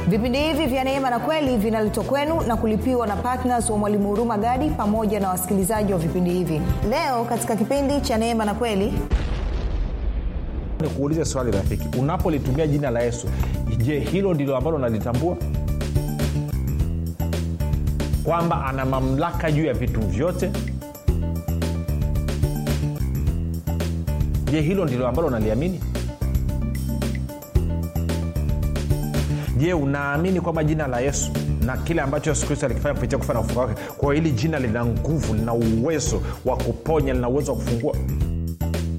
vipindi hivi vya neema na kweli vinaletwa kwenu na kulipiwa na ptns wa mwalimu huruma gadi pamoja na wasikilizaji wa vipindi hivi leo katika kipindi cha neema na kweli nikuulize swali rafiki unapolitumia jina la yesu je hilo ndilo ambalo unalitambua kwamba ana mamlaka juu ya vitu vyote je hilo ndilo ambalo unaliamini je unaamini kwamba jina la yesu na kile ambacho yesu kristo alikifanya kupitia kufa na ufuka wake kwa hiyo hili jina lina nguvu lina uwezo wa kuponya lina uwezo wa kufungua